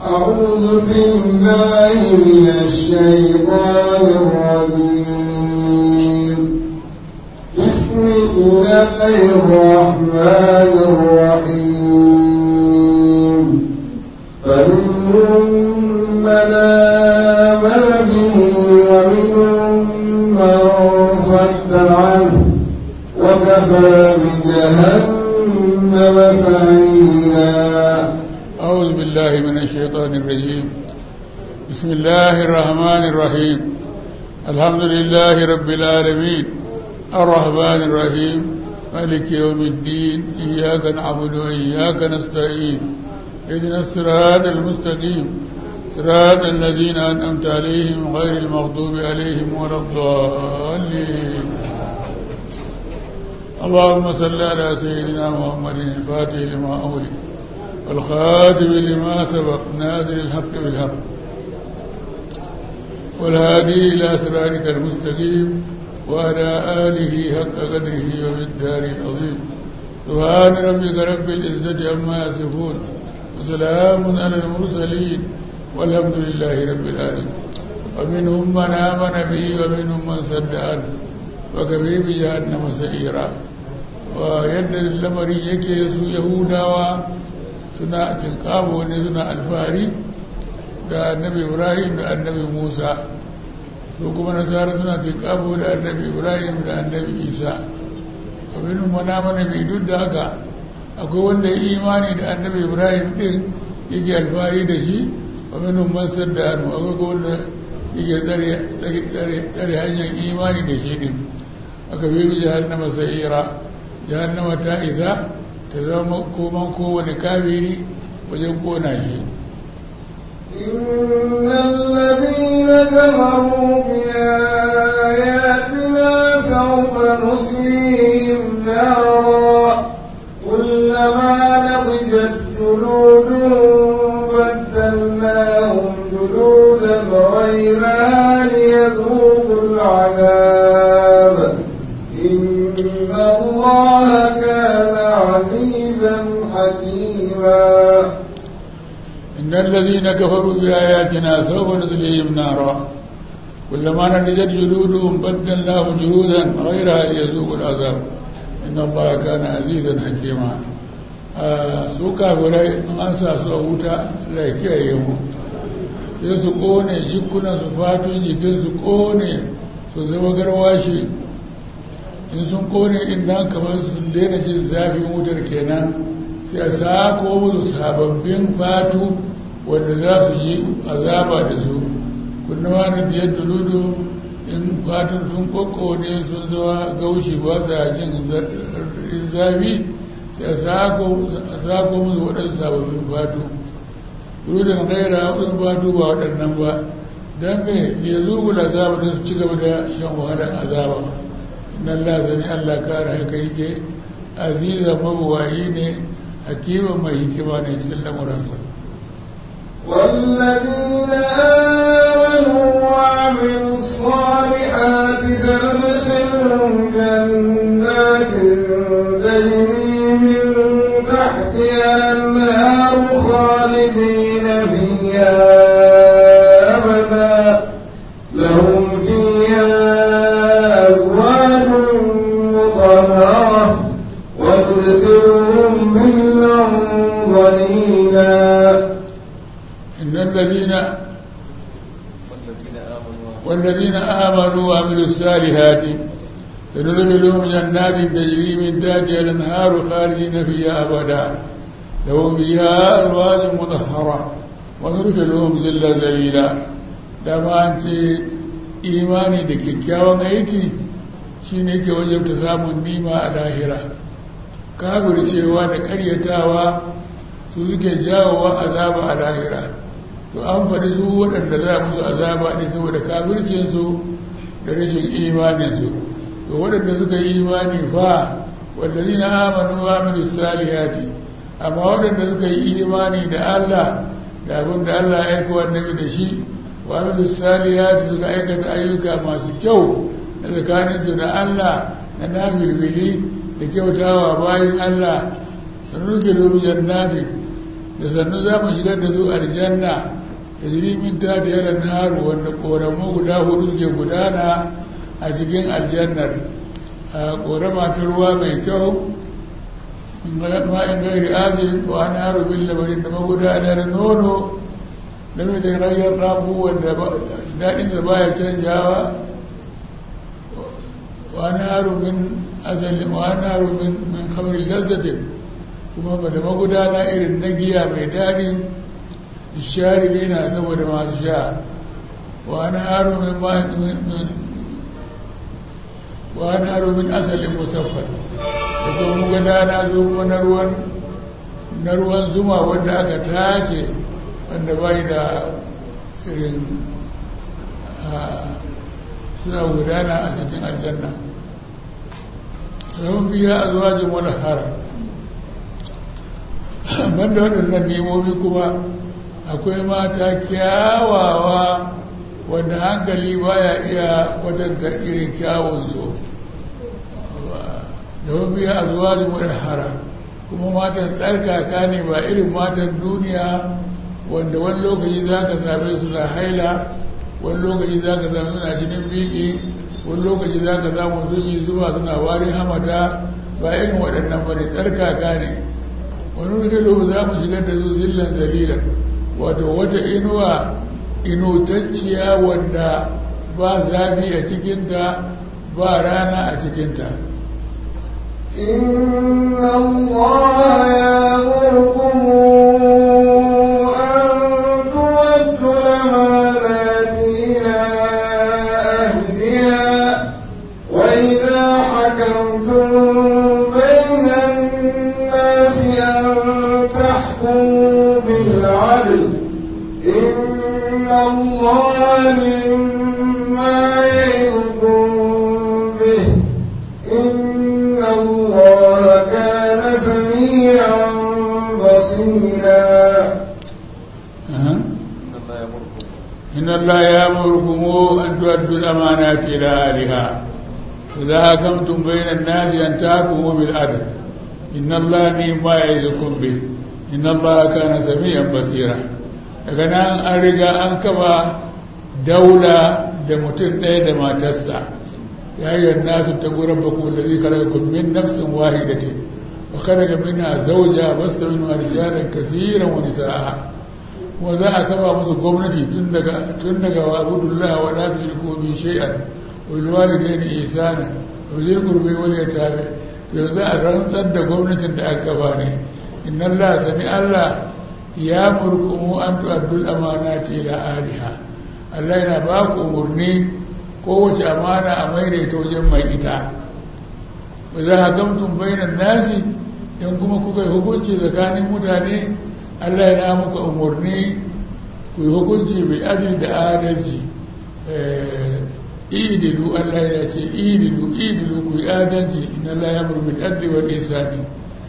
أعوذ بالله من الشيطان الرجيم بسم الله الرحمن الرحيم فمنهم من آمن به ومنهم من صد عنه وكفى بجهنم سعيرا أعوذ بالله من الشيطان الرجيم بسم الله الرحمن الرحيم الحمد لله رب العالمين الرحمن الرحيم مالك يوم الدين إياك نعبد وإياك نستعين اهدنا الصراط المستقيم صراط الذين أنعمت عليهم غير المغضوب عليهم ولا الضالين اللهم صل على سيدنا محمد الفاتح لما أغلق والخاتم لما سبق نازل الحق بالحق والهادي إلى صراطك المستقيم وعلى آله حق قدره ومقداره العظيم سبحان ربك رب العزة عما يصفون وسلام على المرسلين والحمد لله رب العالمين ومنهم من آمن به ومنهم من صد عنه وكفي بجهنم سعيرا ويد اللمري يكي su yahudawa suna tinkabo ne suna alfahari da annabi ibrahim da annabi musa su kuma nasara suna tinkabo da annabi ibrahim da annabi isa abin mana mana bi duk da haka akwai wanda ya imani da annabi ibrahim din yake alfahari da shi abin man sadda hannu akwai wanda yake tsare hanyar imani da shi din aka bi jahannama sa'ira jahannama ta isa ta zama koman kowane kafiri wajen kona shi إن الذين كفروا بآياتنا سوف نصليهم نارا كلما نضجت جلودهم بدلناهم جلودا غيرها ليذوقوا العذاب إن الله كان عزيزا حكيما إن الذين كفروا بآياتنا سوف نزلهم نارا كلما نضجت جلودهم بدلناهم جلودا غيرها ليذوقوا العذاب إن الله كان عزيزا حكيما su kafirai in an sa su a wuta Allah ya kiyaye mu sai su kone jikunan su fatun jikin su kone su zama garwashi in sun kone inda kamar sun daina jin zafin wutar kenan sai a sako musu sababbin fatu wanda za su yi azaba da su kunnawa na biyar duludu in fatun sun kokone sun zama gaushi ba sa jin zafi sai a sako musu waɗansu sababbin fatu duludun gaira waɗansu fatu ba waɗannan ba don me ya zugu da azaba don su ci gaba da shan wahalar azaba nan lasani allah kare haka yake aziza mabuwayi ne hakima mai hikima ne cikin lamuransa والذين آمنوا وعملوا الصالحات سندخلهم جنات تجري من تحتها النار خالدين فيها أبدا لهم فيها أزواج مطهرة وتدخلهم ظلا ظليلا إن الذين والذين آمنوا وعملوا الصالحات سندخلهم جنات تجري من تحتها الأنهار خالدين فيها أبدا لهم فيها أزواج مطهرة وندخلهم ظلا ذليلا dama an ce imani da kyakkyawan aiki shi ne ke wajabta samun nima a lahira kafircewa da karyatawa su suke jawowa azaba a lahira to an faɗi su waɗanda za musu azaba ne saboda kafircinsu da rashin imaninsu to waɗanda suka yi imani fa wallazi na amanu wa aminu salihati amma waɗanda suka yi imani da Allah da abin da Allah ya aika annabi da shi wa aminu salihati suka aikata ayyuka masu kyau na tsakaninsu da Allah na nafilfili da kyautawa bayan Allah sanuke domin jannatin da sannu za mu shigar da su aljanna da jirimin ta da yaran haru wanda ƙoramu guda hudu suke gudana a cikin aljannar a ƙorama ta ruwa mai kyau ma'in gairi azin wa na haru bin labarin da magudanar nono da mai da rayar rafu wanda daɗinsa baya canjawa wa na haru min asalin wa na haru min kamar lazzatin kuma ba da magudana irin na giya mai daɗin sharibi na saboda masu sha wa na haru min wa na haru min asalin musaffar da kuma magudana zo kuma na ruwan na ruwan zuma wanda aka tace wanda bai da irin suna gudana a cikin aljanna yawon biya a zuwa jin wani haram banda waɗannan nemomi kuma akwai mata kyawawa wanda hankali baya iya kwatanta irin kyawunsu yawon biya a zuwa jin wani haram kuma matan tsarkaka ne ba irin matan duniya wanda wani lokaci za ka same su na haila wani lokaci za ka same suna jinin biki wani lokaci za ka samu sun yi zuwa suna warin hamata ba irin waɗannan ba ne tsarkaka ne wani wani za mu shigar da su zillan zalilan wato wata inuwa inutacciya wanda ba zafi a cikinta ba rana a cikinta إن الله يأمركم أن تؤدوا الأمانات إلى أهلها وإذا حكمتم بين الناس أن تحكموا بالعدل إن الله مما يعظكم به إن الله كان سميعا بصيرا إن الله يأمركم أن تؤدوا الأمانات إلى أهلها فإذا حكمتم بين الناس أن تحكموا بالعدل إن الله نعم ما يعظكم به إن الله كان سميعا بصيرا daga nan an riga an kafa daula da mutum ɗaya da matarsa ya yi nasu ta gurin baku da zai kare kun min nafsin wahidatin wa kada ga mina zauja basta min wani jaran kasiran wani sa'a kuma za a kafa musu gwamnati tun daga tun daga wa abudullah wa la tushriku bi shay'an wal walidayni ihsana wa zil qurbi wal yatama yanzu a rantsar da gwamnatin da aka kafa ne inna allah sami allah ya murkumu an tu'addul amanati ila aliha allah yana ba ku umurni kowace amana a maida ta wajen mai ita wa za hakamtum bainan nasi in kuma kuka yi hukunci tsakanin mutane Allah ya muka umarni ku yi hukunci mai adil da adalci idilu Allah ya ce idilu idilu ku yi adalci ina Allah ya murmi adli wa isani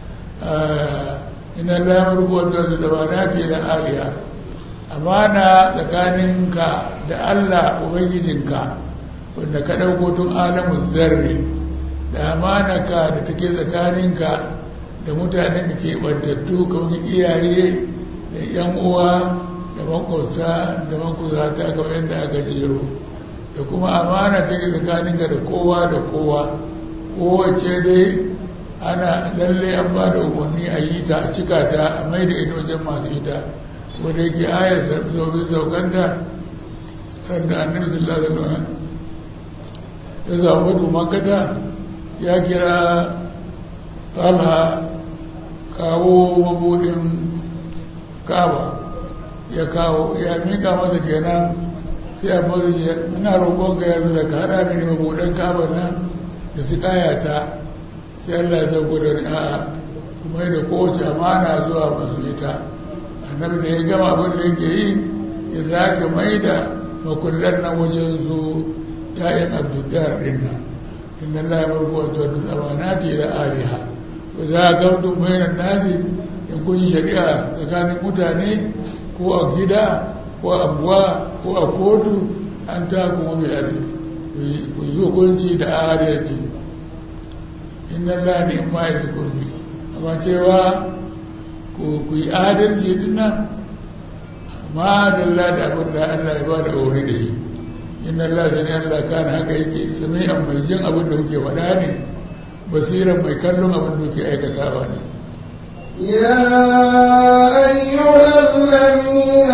ina Allah ya murmi wadda da dabanati da aliya amana tsakaninka da Allah ubangijinka wanda ka ɗauko tun alamun zarri da amanaka da take tsakaninka da mutanen da ke ɓantattu kamar iyaye da yan uwa da makwabta da makusata kamar yadda aka jero da kuma amana ta ke tsakaninka da kowa da kowa kowace dai ana lalle an ba da umarni a yi ta a cika ta a mai da ita wajen masu ita wanda yake ayar sabbin saukanta sanda annabi sallallahu alaihi wasallam ya zaɓi makata ya kira talha kawo mabudin kaba ya kawo ya mika masa kenan sai a mazu ce muna roƙon ka yanzu da ka haɗa mini mabudin kaba nan da su ƙayata sai Allah ya sauko da a'a kuma da kowace amana zuwa masu ita annabi da ya gama abin da yake yi ya sake mai da makullan nan wajen su ya'yan abdullar ɗin nan inna Allah ya barko wa tuwaddul amanati ila aliha za a gamtun bayanan nasi in kun yi shari'a tsakanin mutane ko a gida ko a abuwa ko a kotu an ta kuma bil adli ku yi hukunci da adalci inna Allah ne ma ya kurbi amma cewa ku yi adalci dinnan ma dalla da abin da Allah ya ba da aure da shi inna Allah sani Allah kana haka yake sami'an mai jin abin da kuke faɗa ne basiran mai kallon abin da kuke aikatawa ne يا أيها الذين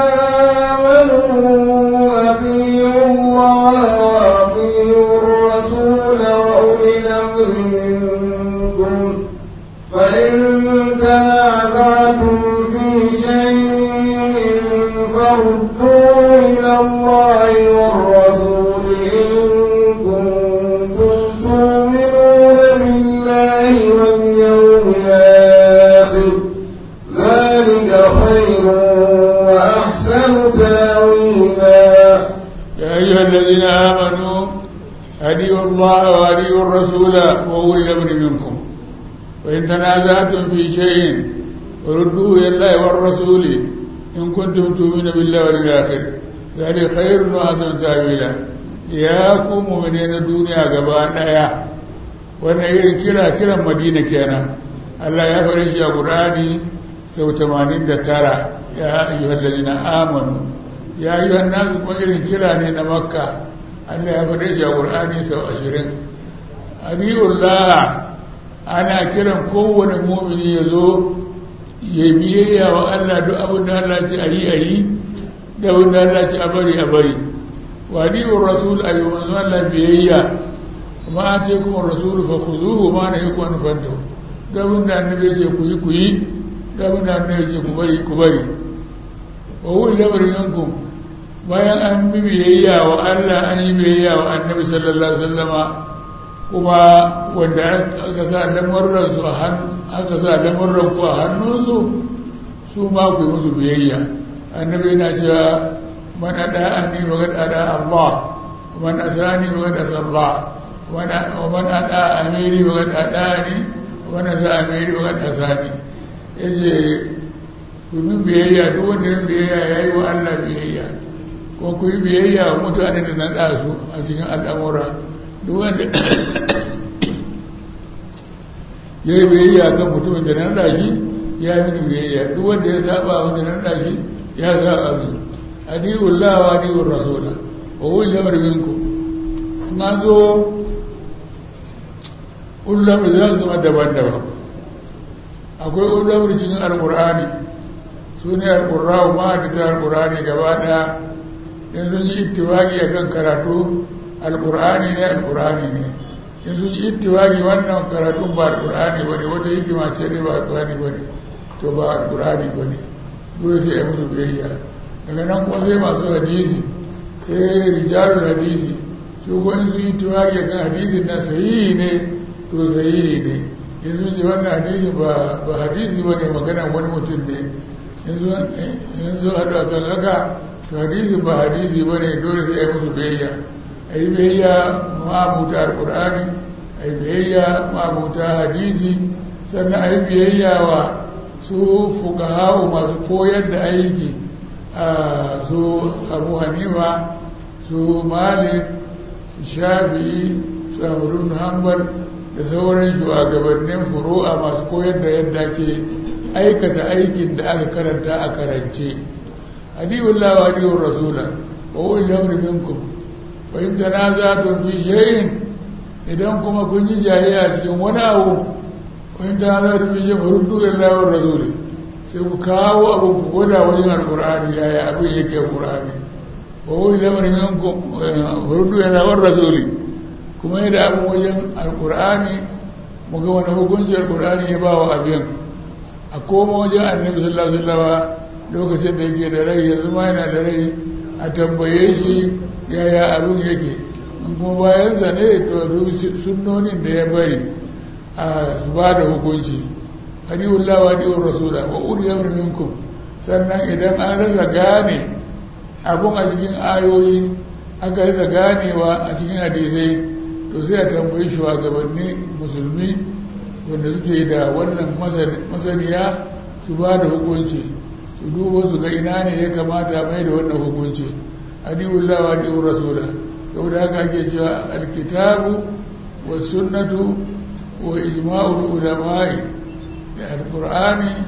آمنوا أطيعوا الله وأطيعوا الرسول وأولي الأمر منكم فإن تنازعتم في شيء فردوه إلى الله والرسول إن كنتم تؤمنون بالله واليوم الآخر ذلك خير وأحسن تاويلا يا أيها الذين آمنوا أديوا الله وأديوا الرسول وأولي الأمر منكم وإن تنازعتم في شيء فردوه إلى الله والرسول إن كنتم تؤمنون بالله والآخر ذلك خير وأحسن تأويلا يا قوم من الدنيا قبان يا wannan irin kira kiran madina kenan Allah ya fara shi a Qur'ani sau 89 ya ayyuhal ladina amanu ya ayyuhan nas kuma irin kira ne na makka Allah ya fara shi a Qur'ani sau 20 abiyullah ana kiran kowane mumini ya zo ya biyayya wa Allah duk abin da Allah ce a yi a yi da abin da Allah ce a bari a bari wa ni'ur rasul ayu manzo Allah biyayya ma ce kuma rasul fa khuzuhu ma na yaku an fanta da abin da annabi ce ku yi ku yi da abin da annabi ce ku bari ku bari wa wuli lamarin yankum bayan an bi biyayya wa Allah an yi biyayya wa annabi sallallahu alaihi wasallama kuma wanda aka sa lamarransu a hannu aka sa lamarran ku a hannunsu su ma ku yi musu biyayya annabi yana cewa man ada ni wa qad ada Allah man asani wa qad asa Allah wa man ada amiri wa qad adani wa man asa amiri wa qad asani yace ku yi biyayya duk wanda yin biyayya yayi wa Allah biyayya ko ku yi biyayya wa mutane da na da su a cikin al'amura duk wanda ya yi biyayya kan mutumin da nan daki ya yi mini biyayya duk wanda ya saba wanda nan daki ya saba mini adi'ul la wa adi'ur rasula wa wuli lamar minku na zo ullamar za su zama daban-daban akwai ullamar cikin alkur'ani su ne alkur'awa ma da ta alkur'ani gaba daya in sun yi ittiwaki a kan karatu alkur'ani ne alkur'ani ne in sun yi ittiwaki wannan karatun ba alkur'ani ba ne wata hikima ce ne ba alkur'ani ba ne to ba alkur'ani ba ne dole sai ya musu biyayya daga nan kuma sai masu hadisi sai rijalul hadisi su ko in sun yi ittiwaki a kan hadisin na sahihi ne to sahihi ne in sun ce wannan hadisi ba hadisi ba ne magana wani mutum ne in sun haɗu a kan haka to hadisi ba hadisi ba ne dole sai ya musu biyayya a yi biyayya ma'abuta alƙur'ani a yi biyayya ma'abuta hadisi sannan a yi biyayya wa su fukahawu masu koyar da aiki a su abu hanifa su malik su shafi'i su amurin hanbal da sauran shugabannin furu'a masu koyar da yadda ke aikata aikin da aka karanta a karance hadiyullah wa hadiyur rasula wa ulil amri minkum wa in tanaza'tum fi shay'in idan kuma kun yi jayayya cikin wani abu wa in tanaza'tum fi shay'in faruddu ila wa rasuli sai ku kawo abu ku gwada wajen alqur'ani yaya abin yake alqur'ani wa ulil amri minkum faruddu ila wa rasuli kuma yadda abin wajen alqur'ani mu ga wani hukunci alqur'ani ya ba wa abin a koma wajen annabi sallallahu alaihi wasallam lokacin da yake da rai yanzu ma yana da rai a tambaye shi yaya abin yake in kuma bayan zane to dubi sunnonin da ya bari a su ba da hukunci hadiullah wa hadiur rasula wa uli amr minkum sannan idan an rasa gane abun a cikin ayoyi aka rasa ganewa a cikin hadisai to sai a tambayi shugabanni musulmi wanda suke da wannan masaniya su ba da hukunci su duba su ga ina ne ya kamata mai da wannan hukunci adiwullah wa adiwur rasula saboda haka ake cewa alkitabu wa sunnatu wa ijma'ul ulama'i da alqur'ani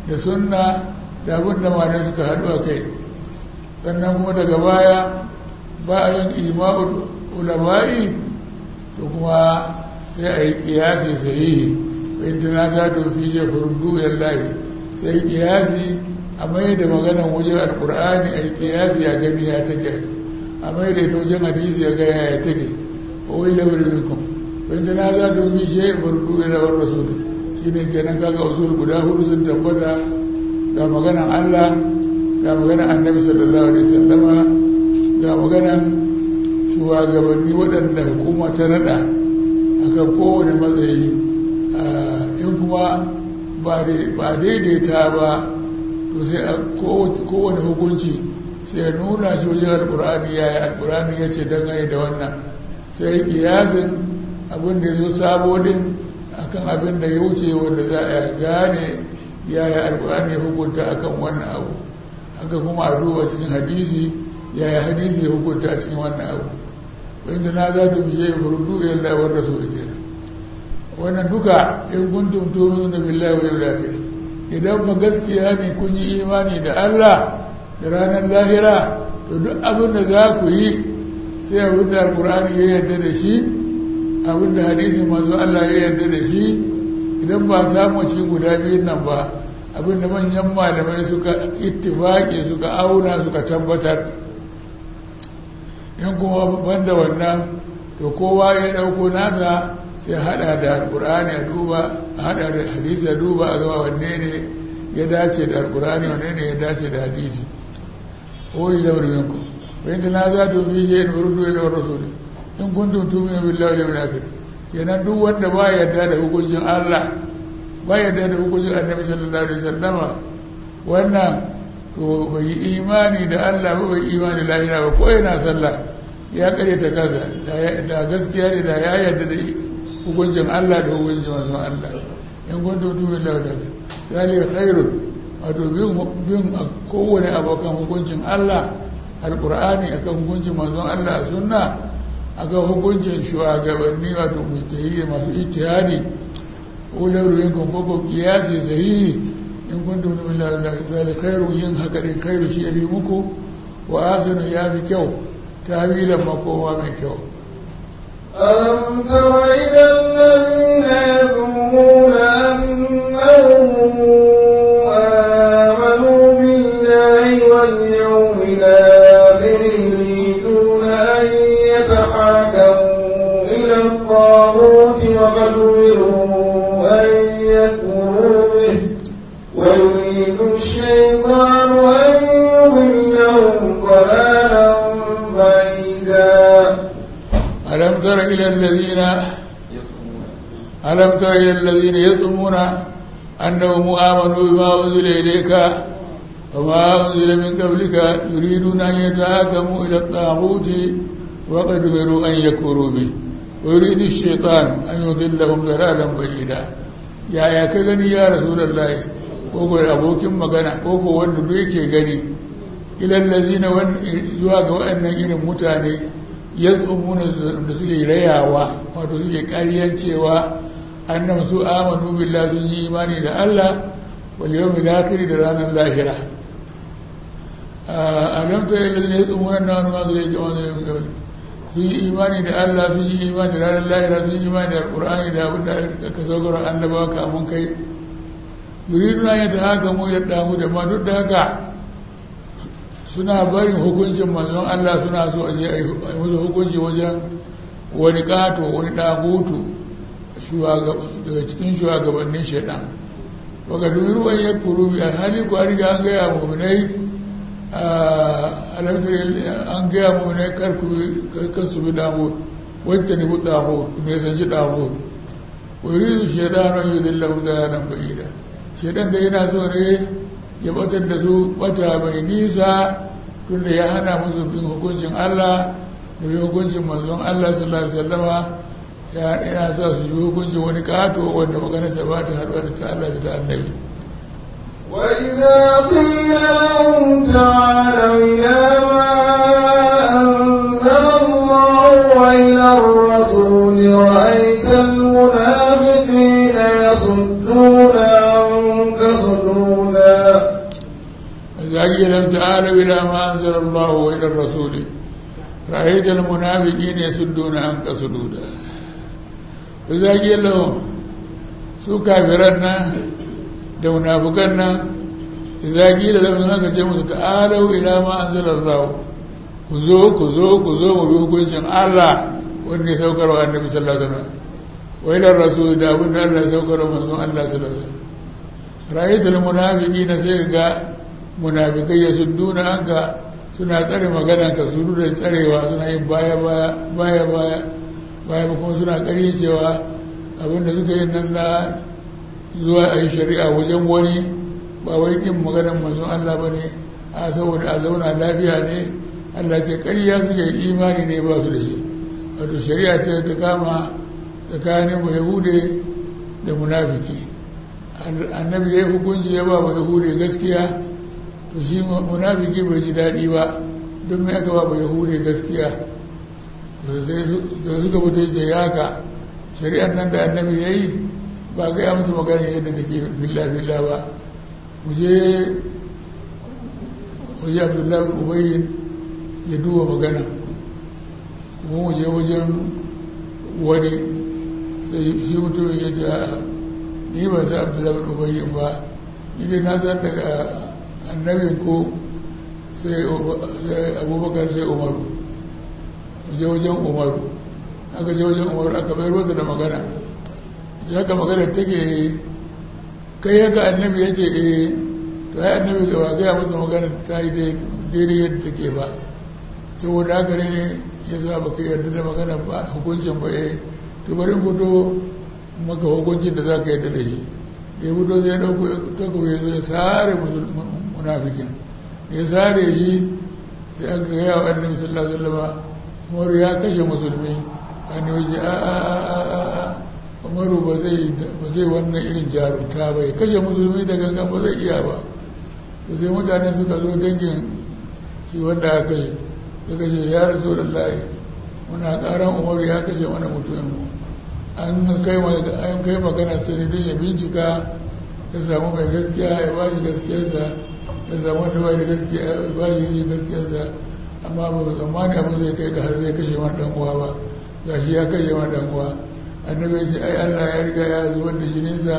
da sunna da abin da malamai suka haɗu a kai sannan kuma daga baya bayan ima'ul ulama'i to kuma sai a yi ƙiyasi sahihi in tana za ta fi je furdu yallahi sai ƙiyasi a mai da maganan wajen alƙur'ani a yi ƙiyasi a gani ya take a mai da ita wajen hadisi ya gaya ya take ko wai da wuri minkum in tana za ta fi je furdu yallahi rasuli shi ne kenan kaga usul guda hudu sun tabbata ga maganan Allah ga maganan annabi sallallahu alaihi wasallama ga maganan shugabanni waɗanda hukuma ta nada akan kowane matsayi in kuma ba daidaita ba to sai kowane hukunci sai nuna shi wajen alkur'ani ya yi alkur'ani ya ce dangane da wannan sai kiyasin abin da ya zo sabo din akan abin da ya wuce wanda za a gane yaya alkur'ani ya hukunta akan wannan abu haka kuma a duba cikin hadisi yaya hadisi ya hukunta a cikin wannan abu wanda na za ta fiye ya furdu ya lawar rasul kenan wannan duka in kuntum tu'minuna billahi wal yawmil akhir idan fa gaskiya ne kun yi imani da Allah da ranar lahira to duk abin da za ku yi sai abin da alkur'ani ya yarda da shi abin da hadisin manzo Allah ya yarda da shi idan ba samu cikin guda biyun nan ba abin da manyan malamai suka ittifaki suka auna suka tabbatar in kuma banda wannan to kowa ya dauko nasa sai hada da alkur'ani a duba hada da hadisi a duba a gaba wanne ne ya dace da alkur'ani wanne ne ya dace da hadisi oyi da wurin ku bayan ta na za ta fi je in urdu ila rasuli in kuntum tu'minu billahi wal yawmil akhir kenan duk wanda ba yarda da hukuncin Allah ba yarda da hukuncin Annabi sallallahu alaihi wasallam wannan to bai yi imani da Allah ba bai imani da lahira ba ko yana sallah ya kare ta kaza da gaskiya ne da ya yarda da hukuncin Allah da hukuncin manzon Allah in kuntum tu'minu billahi wal akhir zalika khairun wato bin kowane abokan hukuncin Allah alkur'ani akan hukuncin manzon Allah a sunna akan hukuncin shugabanni wato mujtahidi masu ijtihadi ular ruyin kun koko kiyasi sahihi in kuntum min zalika khairu yin haka din khairu shi yafi muku wa asanu ya fi kyau tawilan makoma mai kyau ألم تر إلى الذين يزعمون أنهم آمنوا بالله واليوم الآخر يريدون أن يتحاكموا إلى الطاغوت وقد أمروا أن يكفروا به ويريد الشيطان أن يضلهم ضلالا بعيدا ألم تر إلى الذين ألم تر إلى الذين يزعمون أنهم آمنوا بما أنزل إليك وما أنزل من قبلك يريدون أن يتحاكموا إلى الطاغوت وقد أمروا أن يكفروا به ويريد الشيطان أن يضلهم ضلالا بعيدا يا يا كغني يا رسول الله koko abokin magana koko wanda duk yake gani ilal ladina zuwa ga waɗannan irin mutane yaz'umuna da suke rayawa wato suke ƙaryan cewa annam su amanu billahi sun yi imani da Allah wal yawmil akhir da ranar lahira alam ta yalla ne yaz'umuna nan ma zai ji wannan sun yi imani da Allah sun yi imani da ranar lahira sun yi imani da alqur'ani da abin da aka saukar annabawa kamun kai yuriduna ya ta haka mu da damu da ma duk da haka suna barin hukuncin manzon Allah suna so a je a yi musu hukunci wajen wani kato wani dagutu daga cikin shugabannin shaidan baka dubi ruwan ya furu bi a hali ko an riga an gaya muminai alamtar an gaya muminai kar kan su bi damu wacce ne bu damu ne san shi damu wuri su shaidan yi dillahu da nan ba'ida shaidan da yana so ne ya batar da su bata mai nisa tunda ya hana musu bin hukuncin Allah da bin hukuncin manzon Allah sallallahu alaihi wasallama ya sa su yi hukuncin wani kato wanda maganarsa ba ta haɗuwa da ta Allah da ta annabi وإذا قيل لهم تعالوا إلى ما أنزل الله وإلى الرسول رأيت المنافقين يصدون عنك صدودا إلى ما أنزل الله وإلى الرسول رأيت المنافقين يسدون عنك سدودا إذا قيل لهم su kafiran nan da munafukan nan idza qila lahum haka ce musu ta'alu ila ma anzalallahu ku zo ku zo ku zo mu bi hukuncin Allah wanda ya saukar wa annabi sallallahu alaihi wasallam wa ila rasul da abin da Allah ya saukar wa manzon Allah sallallahu alaihi wasallam ra'aytul munafiqina sai ga munafikai yasudduna anka suna tsare magana ka su da tsarewa suna yin baya baya baya baya baya kuma suna ƙarye cewa abinda suka yi nan na zuwa a yi shari'a wajen wani ba wai kin maganar manzon Allah ba ne a saboda a zauna lafiya ne Allah ce ƙarya suke imani ne ba su da shi wato shari'a ta ta kama tsakanin ba yahude da munafiki annabi ya yi hukunci ya ba ba yahude gaskiya to shi munafiki bai ji daɗi ba don mai aka ba ba yahude gaskiya da suka fito ce ya haka shari'ar nan da annabi ya yi ba ga ya musu magana yadda take filla-filla ba mu je waje abdullahi ubayin ya duba magana kuma mu je wajen wani sai shi mutumin ya ce ni ba sai abdullahi ubayin ba ni dai na san daga annabin ko sai abubakar sai umaru mu je wajen umaru aka je wajen umaru aka bayar masa da magana sai haka magana take kai haka annabi ya ce eh to ai annabi ga gaya masa magana ta yi daidai yadda take ba saboda haka ne ya sa ba ka yarda da magana ba hukuncin ba eh to bari fito maka hukuncin da za ka yarda da shi da ya fito zai ɗauko takobi ya zo ya sare munafikin ya sare shi sai aka gaya wa annabi sallallahu alaihi wasallam umaru ya kashe musulmi annabi ce a a a a a umaru ba zai ba zai wannan irin jarumta ba ya kashe musulmi da gangan ba zai iya ba to sai mutane suka zo dangin shi wanda aka yi suka ce ya rasu da layi muna karan umaru ya kashe mana mutumin mu an kai an kai magana sai don ya bincika ya samu mai gaskiya ya ba shi gaskiyarsa ya samu wanda bai da gaskiya ya ba shi gaskiyarsa amma ba mu tsammani abin zai kai ga har zai kashe wani dan uwa ba ga shi ya kashe wani dan uwa annabi ya ce ai Allah ya riga ya zubar da jininsa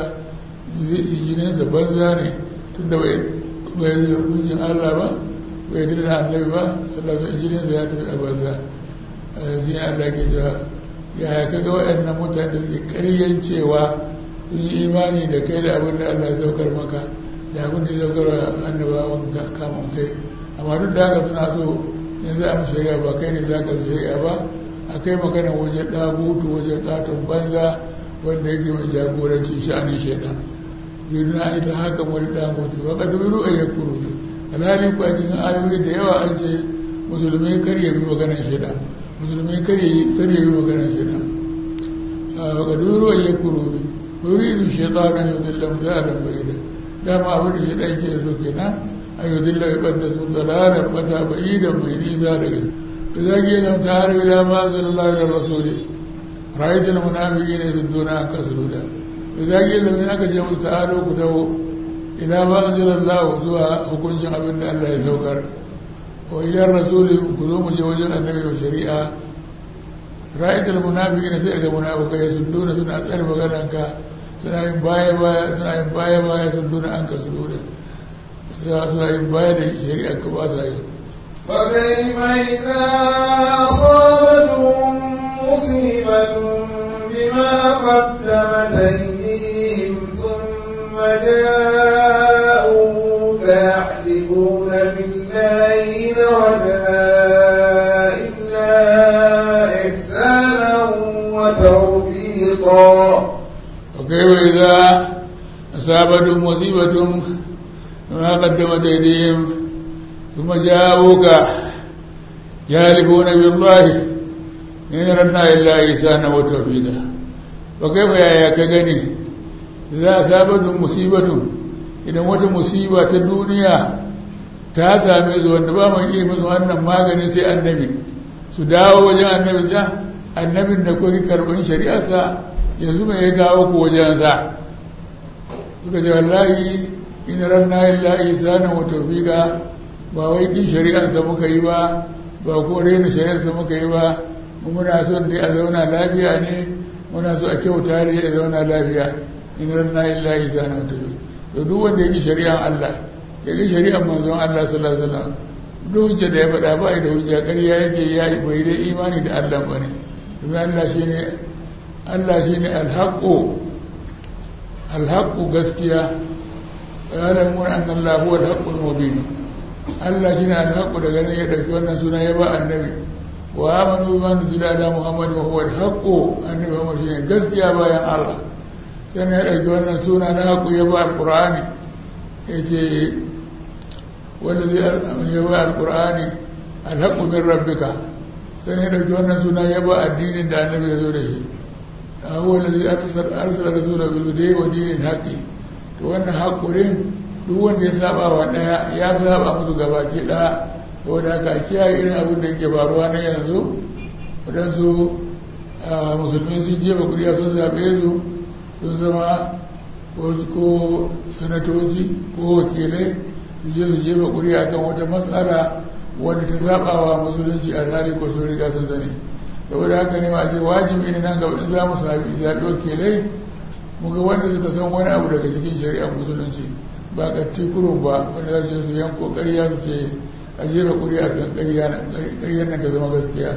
jininsa banza ne tunda bai bai yi hukuncin Allah ba bai yi da annabi ba sallallahu alaihi jininsa ya tafi a banza shi ne Allah ke cewa yaya kaga waɗannan mutane da suke ƙaryan cewa sun yi imani da kai da abin da Allah ya saukar maka da abin da ya saukar wa annabawan kamun kai amma duk da haka suna so in za a mu shari'a ba kai ne za ka shari'a ba a kai magana wajen ɗagutu wajen ƙaton banza wanda yake mai jagoranci sha'anin shaidan yudun a ita haka wani ɗagutu ba ka dubi ru'a ya kuru ne alhali ku a cikin ayoyi da yawa an ce musulmi kar ya bi maganar shaidan musulmi kar ya bi maganar shaidan ba ka dubi ru'a ya kuru ne yuridu shaitanan yudillam dalan bayyana dama abin da shaidan ke so kenan a yudillam ya ɓadda su dalalan bata bayyidan mai nisa daga إذا قيل تعالوا إلى ما أنزل الله إلى الرسول رأيت المنافقين يسدون عنك سدودا إذا قيل من أكا جمع تعالوا كتبوا إلى ما أنزل الله زوا حكم شعب الله يسوكر وإلى الرسول كلهم جوجا النبي والشريعة رأيت المنافقين سيئك منافقين يسدون سنة أسأل مغنانك suna yin baya baya suna yin baya baya sun duna an ka su dole suna yin baya da shari'a ka ba sa yi فكيف إذا أصابتهم مصيبة بما قدمت أيديهم ثم جاءوك يحلفون بالله إن وجنا إلا إحسانا وتوفيقا وكيف إذا أصابتهم مصيبة بما قدمت أيديهم ثم جاءوك يهلكون بالله إن ردنا إلا إحسانا وتوفيقا وكيف يا كغني إذا أصابتهم مصيبة إذا موت مصيبة الدنيا ta same su wanda ba mai iya musu wannan maganin sai annabi su dawo wajen annabi ta annabin da kuke karɓar shari'arsa yanzu mai ya kawo ku wajensa suka ce wallahi in ranna illa ihsana wa tawfiqa ba wai kin shari'arsa muka yi ba ba ko raina shari'arsa muka yi ba mu muna son dai a zauna lafiya ne muna so a kyauta ne a zauna lafiya in ranna illa isa na mutu to duk wanda ya ki shari'ar Allah ya ki shari'ar manzon Allah sallallahu alaihi wasallam duk hujja da ya faɗa ba da hujja ƙarya yake ya yi bai dai imani da Allah ba ne domin Allah shine Allah shine alhaqqu alhaqqu gaskiya ya'lamun anna Allah huwa alhaqqul mubin Allah shine alhaqqu daga nan ya dauki wannan suna ya ba annabi wa amanu bima nuzila ala muhammad wa huwa alhaqqu annabi Muhammad shine gaskiya bayan Allah sai ya dauki wannan suna na haqqu ya ba alqur'ani yace wanda zai ya ba alqur'ani alhaqqu min rabbika sai ya dauki wannan suna ya ba addinin da annabi ya zo da shi هو الذي أرسل أرسل رسوله بالهدى ودين الحق to wannan haƙurin duk wanda ya saba wa ɗaya ya fi saba musu gabaki ɗaya saboda haka kiyaye irin abin da yake faruwa na yanzu waɗansu musulmi sun jefa kuriya sun zaɓe su sun zama ko sanatoci ko wakilai su je su jefa kuriya kan wata matsala wanda ta saba wa musulunci a tsari ko sun riga sun sani saboda haka ne masu wajibi ne nan gaba in za mu zaɓi wakilai muga wanda suka san wani abu daga cikin shari'ar musulunci ba ƙatti kurun ba wanda za su su yanko ƙarya su ce a jefa ƙuri a kan ƙaryar nan ta zama gaskiya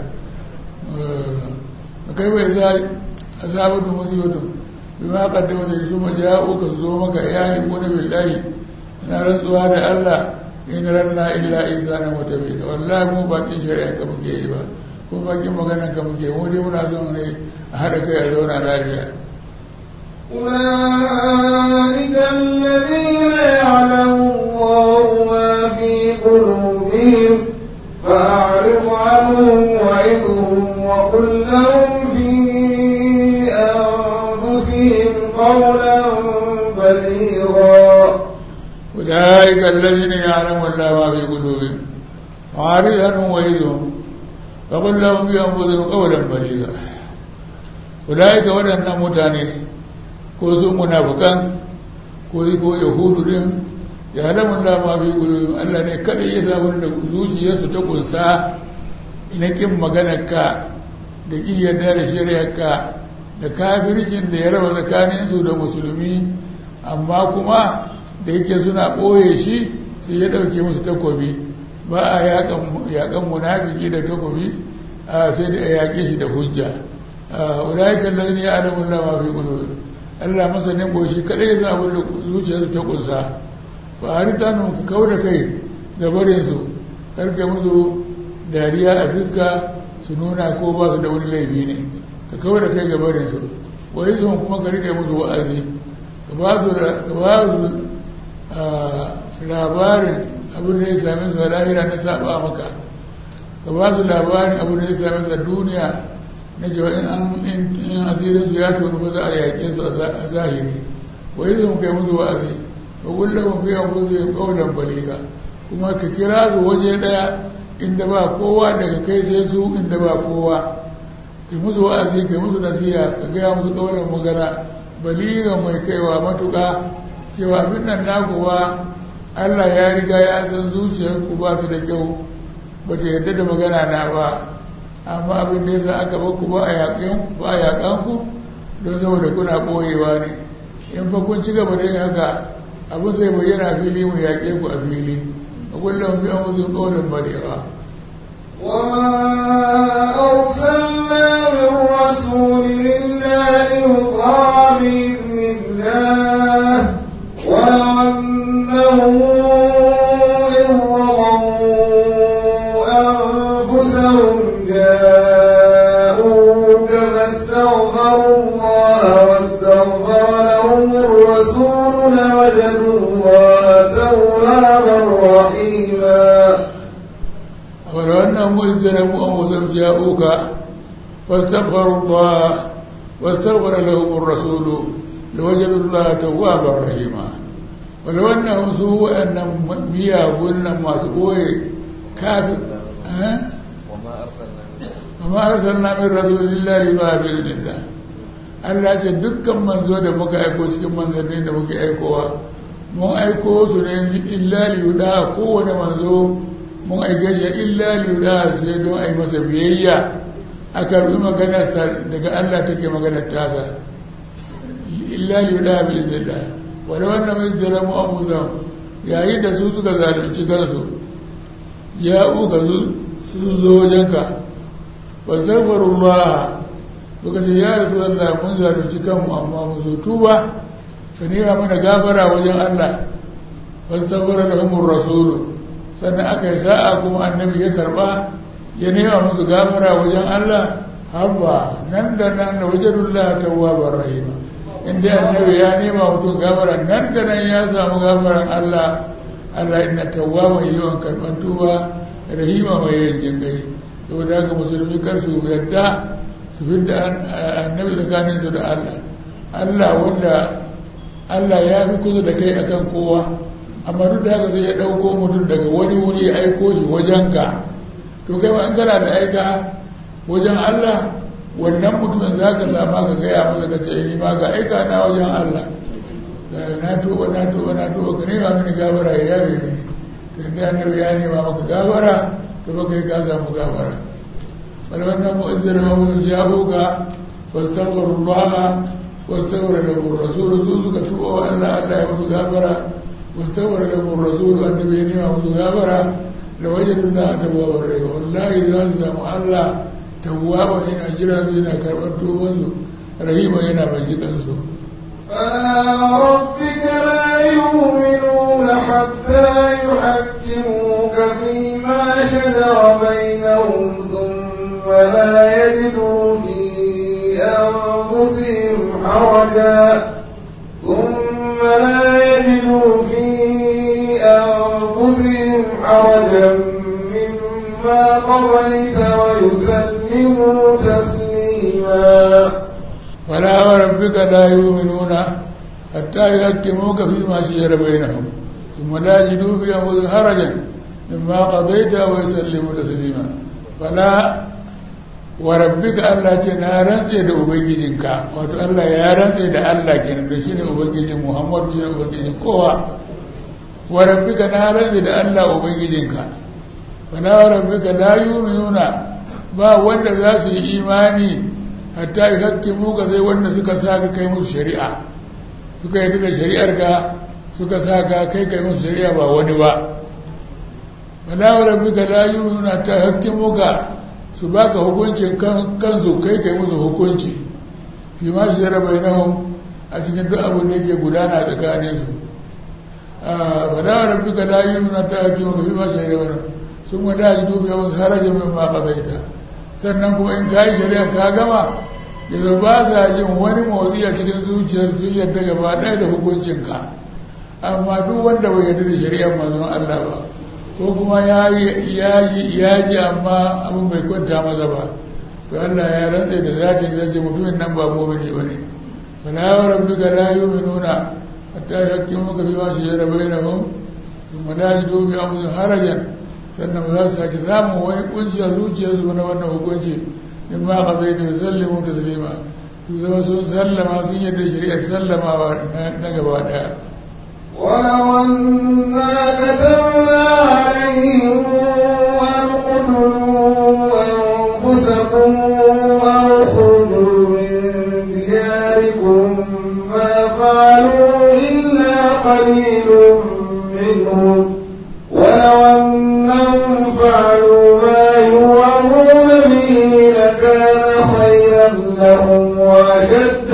a kai bai za a zaɓar da musibatu bi ma ƙaddama da su ma ja'o ka zo maka iyali ko na billahi na rantsuwa da Allah in ranna illa isa na mutabi wallahi mu bakin shari'ar ka muke yi ba ko bakin maganan ka muke mu dai muna son ne a haɗa kai a zauna lafiya أولئك الذين يعلم الله ما في قلوبهم فأعرض عنهم وعظهم وقل لهم في أنفسهم قولا بليغا أولئك الذين يعلم الله ما في قلوبهم فأعرض عنهم وعظهم فقل لهم في أنفسهم قولا بليغا أولئك waɗannan mutane ko su munafukan ko ko yahudu din ya alamun lama fi gudun Allah ne kada ya sabon da zuciyarsu ta kunsa ina kin maganarka da kin yarda da shari'arka da kafircin da ya raba tsakaninsu da musulmi amma kuma da yake suna ɓoye shi sai ya ɗauke musu takobi ba a yaƙan munafiki da takobi sai da a yaƙe shi da hujja ulaikan lalini ya alamun lama fi gudun Allah masanin boshi kadai ya abin da zuciyarsu ta kunsa fa harita nun ka kau da kai ga barinsu karka musu dariya a fuska su nuna ko ba su da wani laifi ne ka kau da kai ga barinsu wai sun kuma ka rike musu wa'azi ka ba su labarin abin da ya same su a lahira na saba maka ka ba su labarin abin da ya same su a duniya na cewa in asirinsu ya tonu ba za a yaƙe su a zahiri wai zai kai musu wa'azi ba kullum fi an kusa kaulan baliga kuma ka kira su waje ɗaya inda ba kowa daga kai sai su inda ba kowa kai musu wa'azi kai musu nasiha ka gaya musu kaulan magana baliga mai kaiwa matuƙa cewa abin nan nakuwa Allah ya riga ya san zuciyarku ba ta da kyau ba ta yarda da magana na ba amma abin da yasa aka baku ba a yaƙan ku don saboda kuna ɓoyewa ne in fa kun ci gaba da yin haka abin zai bayyana fili mu yaƙe ku a fili a kullum fi an wasu ƙaunin barewa وما أرسلنا من رسول إلا ليطاع بإذن الله ولو أنهم إذ ظلموا أنفسهم جاءوك فاستغفروا الله واستغفر لهم الرسول لوجدوا الله توابا رحيما ولو أنهم إذ ظلموا أنفسهم جاءوك فاستغفروا الله واستغفر لهم الرسول لوجدوا الله توابا رحيما ولو أنهم سوء أن ميا قلنا ما سبوي كافر أه؟ وما أرسلنا من رسول الله إلا بإذن الله Allah ce dukkan manzo da muka aiko cikin manzanni da muke aikowa mun aiko su ne illa liyuda kowane manzo mun aike shi illa liyuda sai don a yi masa biyayya a karbi maganarsa daga Allah take maganar tasa illa liyuda bi iznillah wani wannan mai zalamu amuzan yayin da su suka zalunci kansu ya uka su zo wajenka wa zafarullah suka ce ya rasu Allah mun zalunci kanmu amma mu zo tuba ka nema mana gafara wajen Allah fastabara da humur rasulu sannan aka yi sa'a kuma annabi ya karba ya nema musu gafara wajen Allah habba nan da nan da wajadullah tawwabar rahima inda annabi ya nema mutum gafara nan da nan ya samu gafaran Allah Allah inna tawwaba yawan karban tuba rahima mai yin jingai saboda haka musulmi kar su yadda su fidda annabi tsakaninsu da Allah Allah wanda Allah ya fi kusa da kai akan kowa amma duk da haka sai ya ɗauko mutum daga wani wuri ya aiko shi wajenka to kai ma an kana da aika wajen Allah wannan mutumin za ka sama ka gaya masa ka ce ni ma ga aika na wajen Allah na tuba na tuba na tuba ka nema mini gabara ya yawe mini to inda annabi ya nema maka gabara to ba kai ka samu gabara bal wannan mu'azzir wa mun jahuka fastaghfirullah واستغفر له الرسول سوسك تبوا أن الله يمتغافرا واستغفر له الرسول النبي نعم متغافرا لوجد الله توابا رحيما والله إذا سمع الله توابا إن أجرا زينا كربا توبا رحيما إن مجيكا سو فلا ربك لا يؤمنون حتى يحكموك فيما شجر بينهم ثم لا يجدوا في أنفسهم حرجا ثم لا يجدوا في أنفسهم حرجا مما قضيت ويسلموا تسليما فلا وربك لا يؤمنون حتى يحكموك فيما شجر بينهم ثم لا يجدوا في أنفسهم حرجا مما قضيت ويسلموا تسليما فلا wa rabbika Allah ce na rantse da ubangijinka wato Allah ya rantse da Allah kenan da shine ubangijin Muhammadu shine ubangijin kowa wa rabbika na rantse da Allah ubangijinka wa na wa rabbika la yu'minuna ba wanda za su yi imani hatta yuhaqqimu ka sai wanda suka saka kai musu shari'a suka yi da shari'ar ka suka saka kai kai musu shari'a ba wani ba wa na wa rabbika la yu'minuna hatta yuhaqqimu ka su baka hukuncin kansu kai kai musu hukunci fi ma shi zara bai nahun a cikin duk abin da yake gudana tsakanin su ba da rabbi ka la yi nuna ta hakimu fi ma shi zara sun wada ji dubi yawan harajin min ma kazaita sannan kuma in ka yi shari'a ka gama yanzu ba sa jin wani motsi a cikin zuciyar sun yadda gaba ɗaya da hukuncinka amma duk wanda bai yarda da shari'ar manzon Allah ba ko kuma ya ji amma abin bai kwanta masa ba to Allah ya rantse da zatin zai ce mutumin nan ba mumini ba ne fala wa rabbika la yu'minuna hatta yahkimuka fi ma shajara bainahum thumma la yajidu fi anfusihim harajan sannan ba za su sake samun wani kunci a zuciyarsu na wannan hukunci in ma qadaytu yusallimu taslima su zama sun sallama sun yadda shari'ar sallamawa na gaba daya ولو أنا كتبنا عليهم أن اقتلوا أنفسكم أو اخرجوا من دياركم ما فعلوا إلا قليل منهم ولو أنهم فعلوا ما يوعظون به لكان خيرا لهم وأشد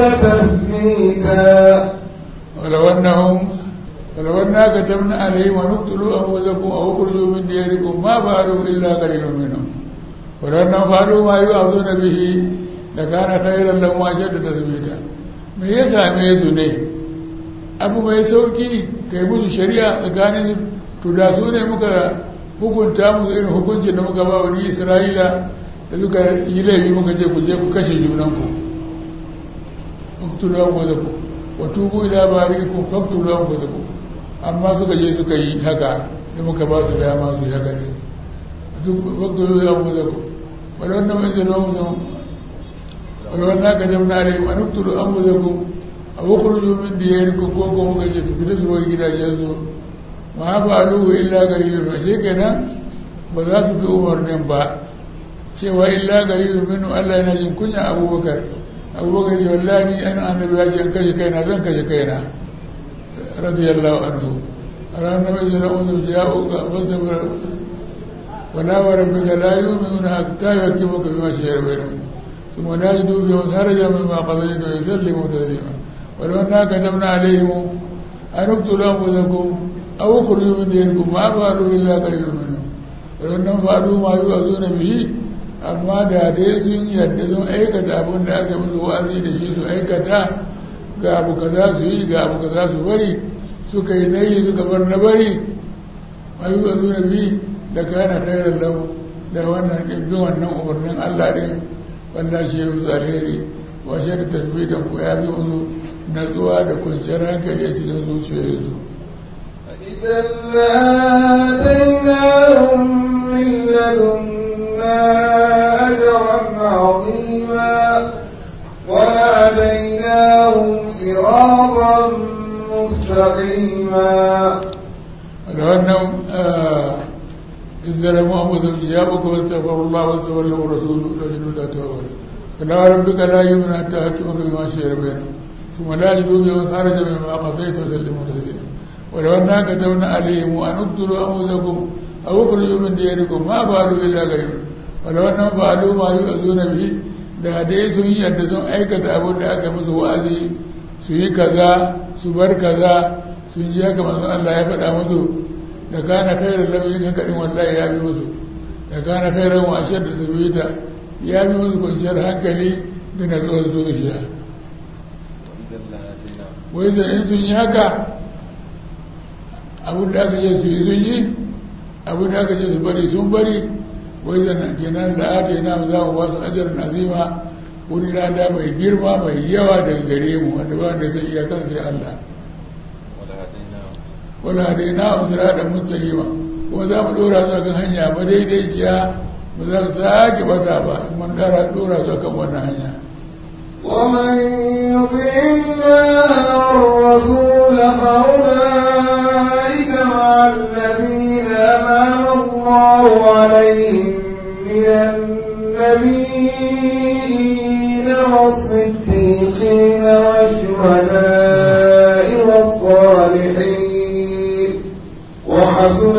تثبيتا ولو أنهم ولو أنا كتبنا عليهم أن اقتلوا أنفسكم أو اخرجوا من دياركم ما فعلوا إلا قليل منهم ولو أنهم فعلوا ما يوعظون به لكان خيرا لهم وأشد تثبيتا me ya same su ne abu mai sauki kai musu shari'a tsakanin to da su ne muka hukunta musu irin hukuncin da muka ba wani isra'ila da suka yi laifi muka ce ku je ku kashe junanku uktulu anfusakum wa tubu ila bari'ikum faqtulu anfusakum amma suka je suka yi haka da muka ba su dama su yi haka ne faqtulu anfusakum wala wannan mai zama mutum wala wannan ka jamna alai wa nuktulu anfusakum a wukurju min diyarikum ko ko muka ce su fita su bar gidajensu ma fa'aluhu illa qalilun ashe kenan ba za su bi umarnin ba cewa illa qalilun minhu Allah yana jin kunya Abubakar Abubakar ce wallahi ni an annabi ya ce an kashe kaina zan kashe kaina radiyallahu anhu ran nabi sallallahu alaihi wasallam ya uka fasabara wala wa rabbika la yu'minuna hatta yakimuka bima shajara bainahum ثم لا يجدوا فيهم خرجا مما قضيت ويسلموا تسليما ولو أنا كتبنا عليهم أن اقتلوا أنفسكم أو اخرجوا من دينكم ما فعلوا إلا قليل منهم ولو أنهم فعلوا ما يوعظون به amma da dai sun yadda sun aikata abin da aka musu wa'azi da shi su aikata ga abu kaza su yi ga abu kaza su bari suka yi nayi suka bar na bari ma yi wasu na bi da kana khairar lahu da wannan ɗin wannan umarnin Allah ɗin wanda shi ya musu alheri wa shi da tasbitan ku ya bi musu natsuwa da kwanciyar hankali a cikin zuciyoyinsu إذا لآتيناهم من لدنا أجرا عظيما ولهديناهم صراطا مستقيما ولو أنهم آه إذ ظلموا أنفسهم جاءوك واستغفروا الله واستغفر لهم الرسول لوجدوا لا توابا فلا ربك لا يؤمن حتى يحكمك بما شجر بينهم ثم لا يجدوا بهم خرج مما قضيت وسلموا تسليما ولو أنا كتبنا عليهم أن اقتلوا أنفسكم أو اخرجوا من دياركم ما فعلوا إلا غيره ولو أنهم فعلوا ما يؤذون به da dai sun yi yadda sun aikata abin da aka musu wa'azi su yi kaza su bar kaza sun ji haka manzon Allah ya faɗa musu da kana khairan lam yin haka wallahi ya bi musu da kana khairan wa ashadda sabita ya bi musu kwanciyar hankali da natsuwar zuciya wai zan in sun yi haka abin da aka ce su yi sun yi abin da aka ce su bari sun bari wai zan kenan da ata yana za mu ba su ajarin azima wani lada mai girma mai yawa daga gare mu wanda ba da sai iya kan sai Allah wala da ina amsira da mustaqima kuma za mu dora su kan hanya ba daidaiciya ba za su sake bata ba mun dara dora su kan wannan hanya ومن يطع الله والرسول فأولئك مع الذين أنعم الله عليهم من النبيين والصديقين والشهداء والصالحين وحسن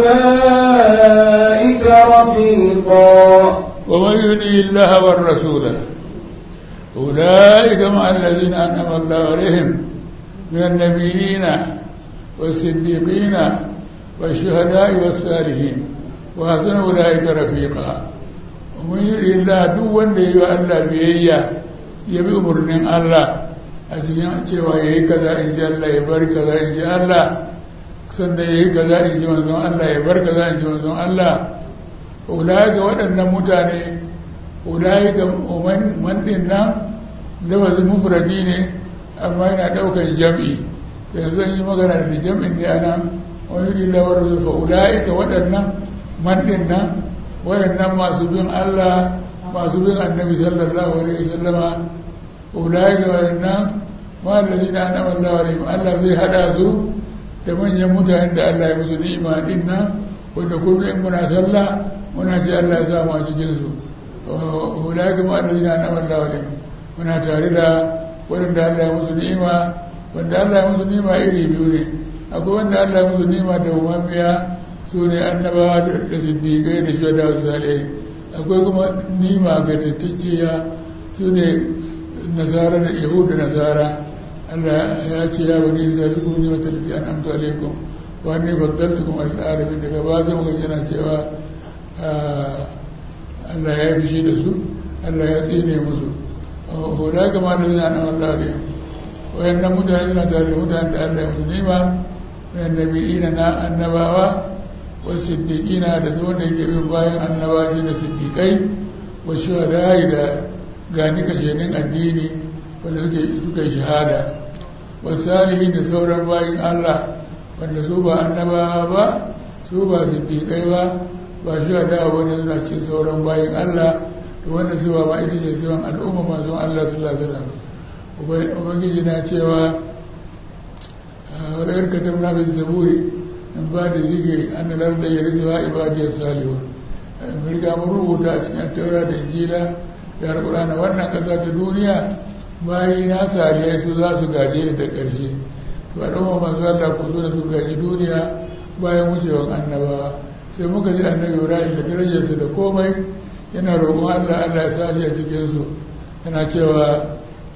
أولئك رفيقا ومن يطع الله والرسول أولئك مع الذين أنعم الله عليهم من النبيين والصديقين والشهداء والصالحين وحسن أولئك رفيقا ومن يريد الله دون لي الله بيئيا يبي أمرنا الله أسيان cewa yayi kaza in ji Allah ya bar kaza in ji Allah sanda yayi kaza in ji manzon Allah ya bar kaza in ji manzon Allah ulaika waɗannan mutane ulaika man din nan lafazin mufradi ne amma yana ɗaukar jam'i yanzu an yi magana da jam'in ne ana wani yi lawar zufa ula'ika waɗannan man ɗin nan waɗannan masu bin Allah masu bin annabi sallallahu alaihi wasallama ula'ika waɗannan ma'allazi na an amalla wa Allah zai haɗa su da manyan mutanen da Allah ya musu ni'ima ɗin nan wanda kuma in muna sallah muna ce Allah ya samu a cikinsu ula'ika ma'allazi na an amalla wa muna tare da waɗanda Allah ya musu ni'ima wanda Allah ya musu ni'ima iri biyu ne akwai wanda Allah ya musu ni'ima da umamiya su ne annabawa da siddiƙai da shuhada su salihai akwai kuma ni'ima ga tattacciya su ne nasara da yahudu da nasara Allah ya ce ya bani isra'ila kuma ni wata lati an amta alaikum wa ni faddaltukum al'alamin daga ba zai muka yana cewa Allah ya fi shi da su Allah ya tsine musu hula kama da zina na Allah ne wayannan mutane suna tare da mutane da Allah ya musu nema wayan nabi'ina na annabawa wa siddiqina da su wanda yake bin bayan annabawa shi da siddiqai wa shuhada'i da gani kashenin addini wanda suke suka yi shahada wa salihin da sauran bayan Allah wanda su ba annabawa ba su ba siddiqai ba ba shuhada'a wanda suna cikin sauran bayan Allah to wanda siwa ma ita ce siwan al'umma manzon Allah sallallahu alaihi wasallam ubangiji na cewa wadda yarka ta muna bin zaburi in ba da zikiri an da larda ya rizuwa ibadiyar salihu in riga mun rubuta a cikin taura da injila da alƙur'ana wannan ƙasa ta duniya bayi na salihai su za su gaje ni da ƙarshe ba ɗan manzo Allah ku so da su gaji duniya bayan wucewan annabawa sai muka ji annabi ibrahim da darajarsa da komai yana roƙon allah allah ya sa shi a cikinsu yana cewa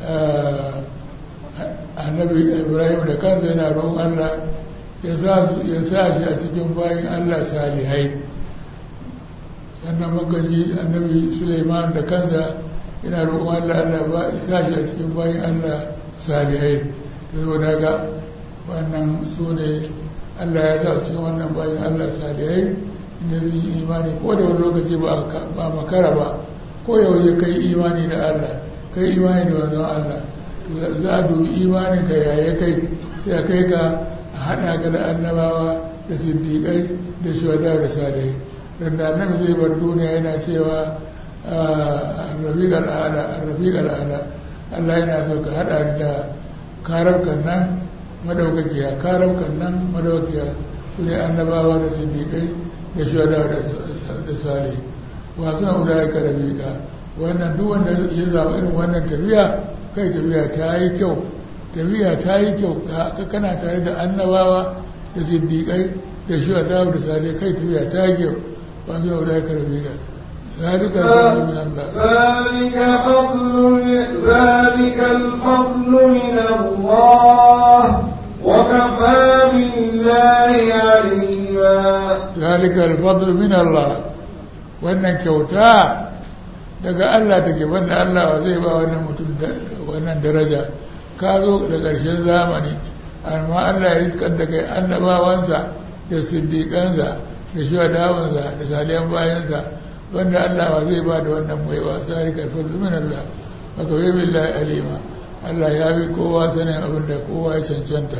annabi ibrahim da kansa yana roƙon allah ya sa shi a cikin bayan allah salihai sannan muka ji annabi suleiman da kansa yana roƙon allah allah ya sa shi a cikin bayan allah salihai ta zo daga wannan su ne Allah ya sa cikin wannan bayan Allah salihai inda zai yi imani ko da wani lokaci ba makara ba ko yau ya kai imani da Allah kai imani da wannan Allah za a dubi imanin ka yaya kai sai a kai ka a haɗa ka da annabawa da siddiƙai da shuhada da salihai dan da annabi zai bar duniya yana cewa rafiq al'ala rafiq al'ala Allah yana so ka haɗa da karabkan nan madaukakiya karabkan nan madaukakiya su ne annabawa da siddiƙai da shuhada da sale wasu na guda ya karabi ka wannan duk wanda ya zama irin wannan tafiya kai tafiya ta yi kyau tafiya ta yi kyau ka kana tare da annabawa da siddiƙai da shuhada da sale kai tafiya ta yi kyau wasu na guda ya karabi ka ذلك الفضل من الله ذلك فضل ذلك الفضل من الله وكفى بالله عليما ذلك الفضل من الله wannan kyauta daga Allah take banda Allah zai ba wannan mutum wannan daraja ka zo da ƙarshen zamani amma Allah ya riskar da kai annabawansa da siddiƙansa da shuhadawansa da saliyan bayansa wanda Allah ba zai ba da wannan baiwa zalika alfadlu min Allah wa kawai billahi alima Allah ya bi kowa sanin abin da kowa ya cancanta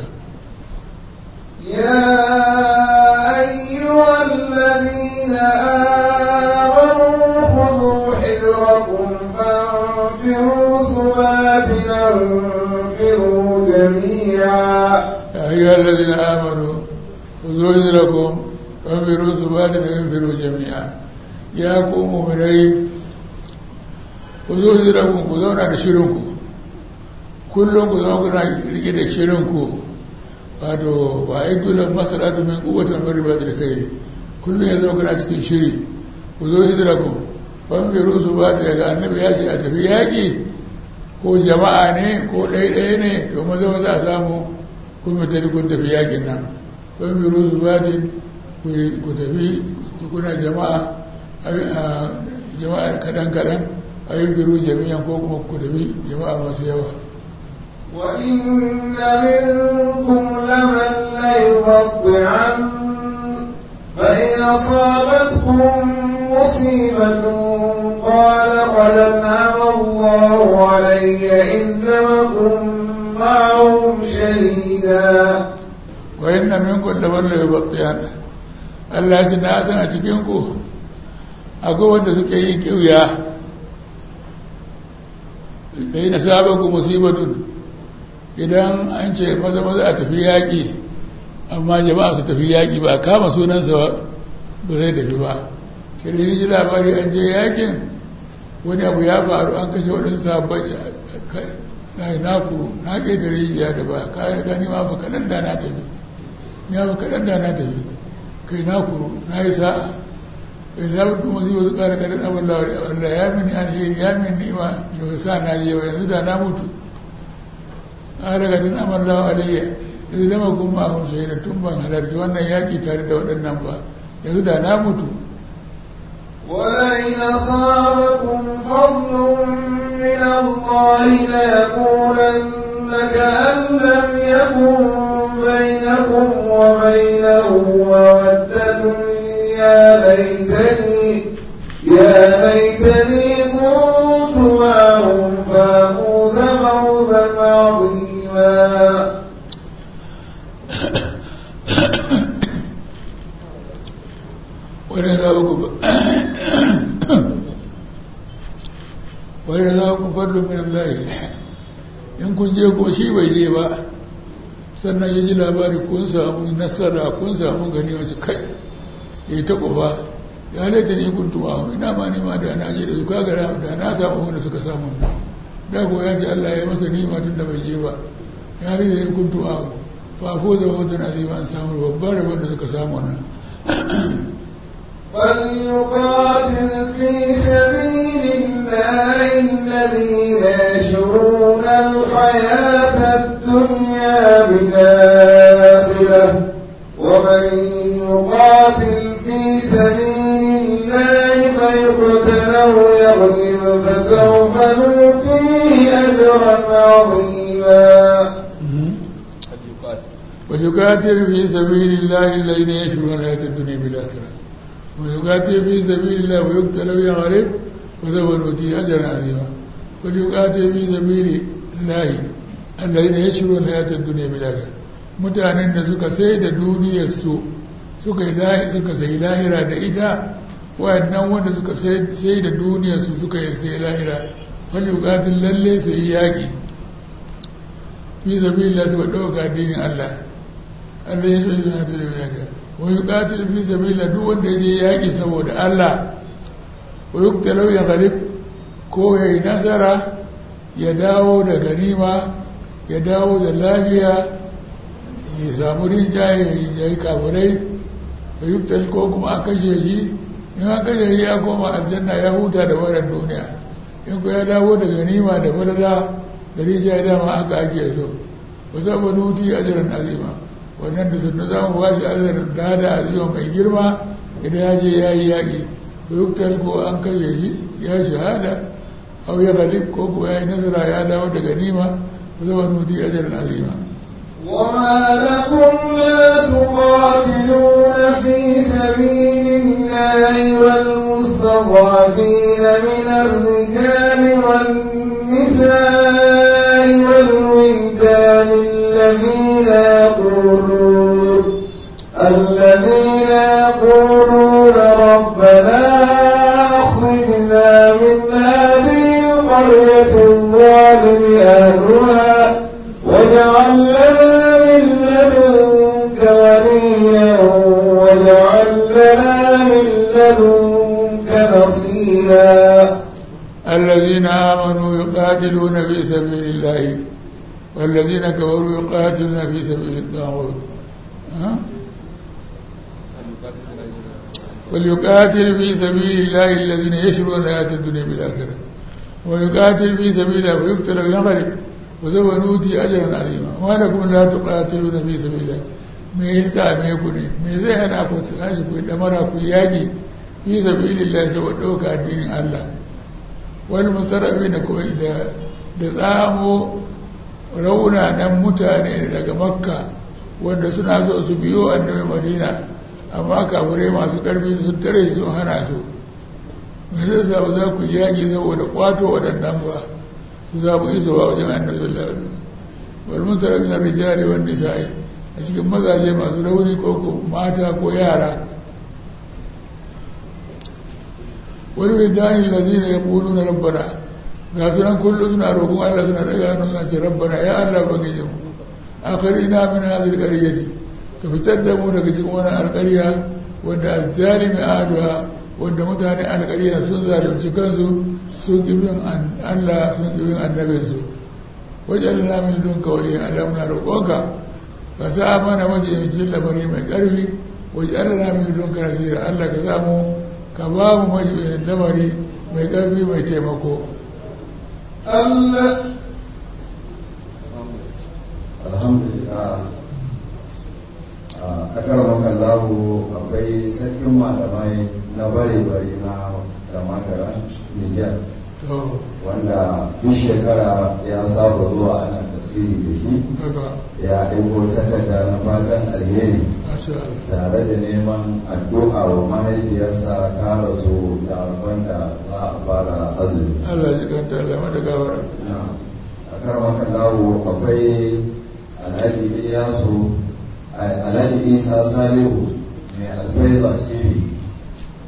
يا أيها الذين آمنوا خذوا حذركم فانفروا ثبات انفروا جميعا يا أيها الذين آمنوا خذوا حذركم فانفروا ثبات انفروا جميعا ya ku mummunai ku zo zirakun ku zauna da shirinku kullum ku zama kuna rike da shirinku wato ba a yi tulan masara domin kuwatan bari ba da kai kullum ya zama kuna cikin shiri ku zo zirakun ban firu su ba da daga annabi ya ce a tafi yaƙi ko jama'a ne ko ɗaiɗaya ne to maza maza a samu kun mutane kun tafi yaƙin nan ban firu su ba ku tafi kuna jama'a jama'a kaɗan-kaɗan a yi firu jami'an ko kuma ku tafi jama'a masu yawa وإن منكم لمن ليبطعن فإن أصابتكم مصيبة قال قد أنعم الله علي إذ لم أكن معهم شهيدا وإن منكم لمن ليبطعن Allah ya ce na san a cikinku akwai wanda suke yin kiwiya da yi na sabon musibatun idan an ce maza maza a tafi yaƙi amma jama'a su tafi yaƙi ba kama sunansa ba zai tafi ba idan yi ji labari an je yaƙin wani abu ya faru an kashe waɗansu sabbai na yi naku na ƙetare rijiya da ba kayan gani ma ba kaɗan da na tafi ya ba kaɗan da na tafi kai naku na yi sa'a in za mutu masu yi wasu ƙara ƙarin abin da Allah ya mini alheri ya mini ni'ima da wasa na yi yawa yanzu da na mutu ƙara ƙarin abin da alayya yanzu dama kuma a hun shaida tun ban halarci wannan yaƙi tare da waɗannan ba yanzu da na mutu ولئن أصابكم فضل من الله ليقولن كأن لم يكن بينكم وبينه مودة يا ليتني يا ليتني كنت معهم فافوز فوزا عظيما ولذلكم فضل من الله in kun je ko shi bai je ba sannan ya ji labari kun samu nasara kun samu gani wasu kai ya yi taɓa ba ya halatta ne kun tuma ina ma nima da na je da su kaga da na samu wanda suka samu nan da ko ya ce Allah ya masa nima tun da bai je ba ya halatta ne kun tuma fa ko zama wata na zai an samu babbar rabon da suka samu nan فليقاتل في سبيل الله الذين يشرون الحياة الدنيا بالآخرة ومن يقاتل في سبيل الله فيقتل أو يغلب فسوف نؤتيه أجرا عظيما ويقاتل في سبيل الله الذين يشرون الحياة الدنيا بالآخرة ويقاتل في سبيل الله ويقتل ويغلب وسوف نؤتيه أجرا عظيما ويقاتل في سبيل الله الذين يشرون الحياة الدنيا بالآخرة mutanen da suka sai da duniyarsu suka suka sai lahira da ita wayannan wanda suka sai da duniyarsu suka sai lahira wani bukatun lalle su yi yaƙi fi sabi Allah su ɗauka addinin Allah Allah ya shi na tare da ka wani bukatun fi sabi Allah duk wanda ya je yaƙi saboda Allah wa yi talau ya garib ko ya yi nasara ya dawo da ganima ya dawo da lafiya ya samu rinjaye ya rinjaye kafirai da yuktal ko kuma a kashe shi in an kashe shi ya koma aljanna ya huta da wannan duniya in ku ya dawo da ganima da farada da rinjaye dama haka ake so ba za mu nuti ajiran azima wannan da sunna za mu ba shi ajiran lada azima mai girma idan ya je ya yi yaƙi da yuktal ko an kashe shi ya shahada au ya galib ko kuma ya yi nasara ya dawo da ganima ba za mu nuti ajiran azima وما لكم لا تقاتلون في سبيل الله والمستضعفين من الرجال والنساء والولدان الذين يقولون الذين يقولون ربنا أخرجنا من هذه القرية الظالم أهلها واجعل لنا من لدنك وليا واجعل لنا من لدنك نصيرا الذين آمنوا يقاتلون في سبيل الله والذين كفروا يقاتلون في سبيل الطاغوت وليقاتل في سبيل الله الذين يشرون الحياة الدنيا بالآخرة ويقاتل في سبيل الله ويقتل ويغلب وسوف نؤتي أجرا عظيما ما لكم لا تقاتلون في سبيل الله me ya same ku ne me zai hana ku tashi ku damara ku yaki fi sabilillah saboda ɗauka addinin Allah wani mutarabi da kuma da da tsamo raunanan mutane daga makka wanda suna so su biyo annabi madina amma kafirai masu ƙarfi sun tare sun hana su me zai sa ba za ku yaki saboda kwato waɗannan ba su samu isowa wajen annabi sallallahu alaihi wasallam wal mutarabi na rijali wan nisa'i a cikin mazaje masu rauni ko mata ko yara wani mai dani lazina ya kulu na rabbana ga sunan kullum suna roƙon Allah suna daga hannun suna ce rabbana ya Allah bagije mu akari ina min hadhihi alqaryati ka fitar da mu daga cikin wannan alƙarya wanda azzalimi aduha wanda mutane alƙarya sun zalunci kansu sun kibin Allah sun kibin annabinsu wajen lamin dunka waliyan Allah muna roƙonka ka sa mana majiyamcin lamari mai ƙarfi wajen Allah min dunka nasira Allah ka samu ka ba mu majiyamcin lamari mai ƙarfi mai taimako alhamdulillah a ƙarar makallahu akwai sarkin malamai na bare-bare na da makara niger wanda duk shekara ya saba zuwa ana tafsiri da shi ya ɗauko takarda na fatan alheri tare da neman addu'a wa mahaifiyarsa ta rasu da wanda za a fara azumi. Allah ji kanta Allah mata gawara. A karmaka lawo akwai Alhaji Iyasu Alhaji Isa Salihu mai alfaiza TV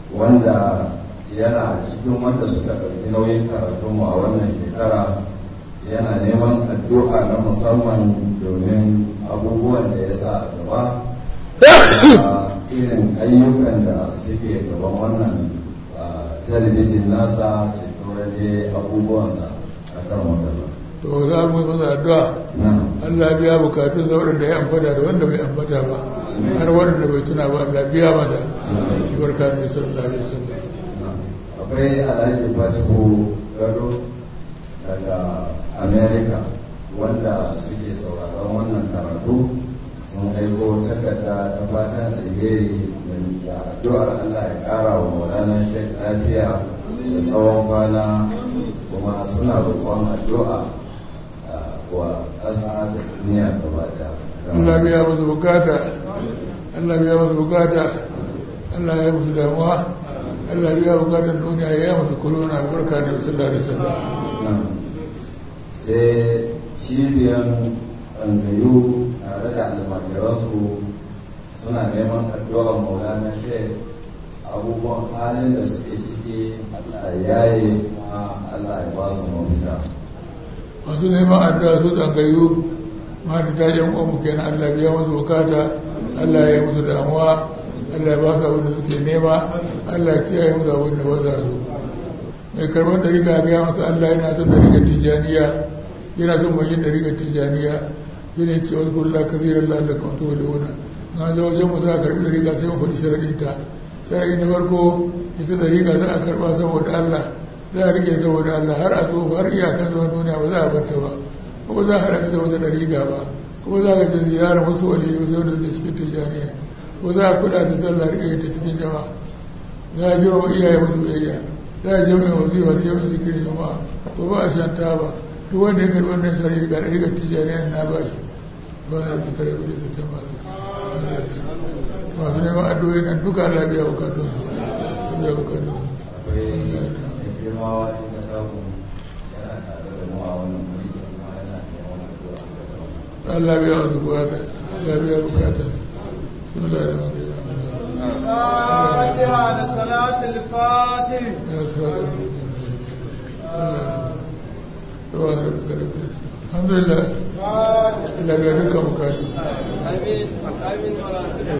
wanda yana cikin wanda suka ɗauki nauyin karatunmu a wannan shekara yana neman addu'a na musamman domin abubuwan da ya sa a gaba a irin ayyukan da suke gaban wannan talabijin nasa da sauran abubuwansa a kan wadanda to za mu yi masa addu'a Allah biya bukatun sauran da ya ambata da wanda bai ambata ba har waɗanda bai tuna ba Allah biya masa shi barka da sallallahu alaihi wasallam akwai alhaji fasiko gado daga america wanda suke sauraron wannan karatu sun aiko takarda ta fatan alheri da addu'ar Allah ya kara wa maulana shek lafiya da tsawon kwana kuma suna roƙon addu'a wa ƙasa da duniya gaba da Allah biya musu bukata Allah biya musu bukata Allah ya musu damuwa Allah biya bukatan duniya ya musu corona albarka da sallallahu alaihi wasallam sai cibiyan tsangayu tare da almajiransu suna neman addu'ar maulana shek abubuwan halin da suke ciki Allah ya yi kuma Allah ya ba su mafita masu neman addu'a su tsangayu ma da ta yan uwanmu kenan Allah biya musu bukata Allah ya yi musu damuwa Allah ya ba su abin da suke nema Allah ya kiyaye musu abin da ba za su mai karɓar da riga gaya masa Allah yana son da rigar tijaniya yana son mai yin da rigar tijaniya shi ne ce wasu kullum kasirar lalaka wato da wuna na zo wajen mu za a karɓi da riga sai mu faɗi sharaɗinta sharaɗi na farko ita da riga za a karɓa saboda Allah za a rike saboda Allah har a tsofa har iyakan zama duniya ba za a banta ba kuma za a haɗa da wata ɗariga ba kuma za ka je ziyarar wasu wani yau da suke cikin tijaniya ko za a kuɗa da sallah rike ta cikin jama'a za a girma iyaye musu biyayya za a jami'a wazifa da jami'a zikirin jama'a ko ba a shan taba duk wanda ya karɓi wannan shari'a ga ɗarigar tijaniya na ba shi ba na da kare bude su ta masu masu neman addu'o'i nan duka Allah biya bukatun su biya bukatun akwai mai girmawa in ka samu yana tare da mu a wannan wuri kuma yana neman addu'a Allah biya wasu bukata Allah biya bukatun sun da da wani فاتحة لصلاة الفاتح ya sa su alhamdulillah Allah biya dukkan bukatun Amin. Amin.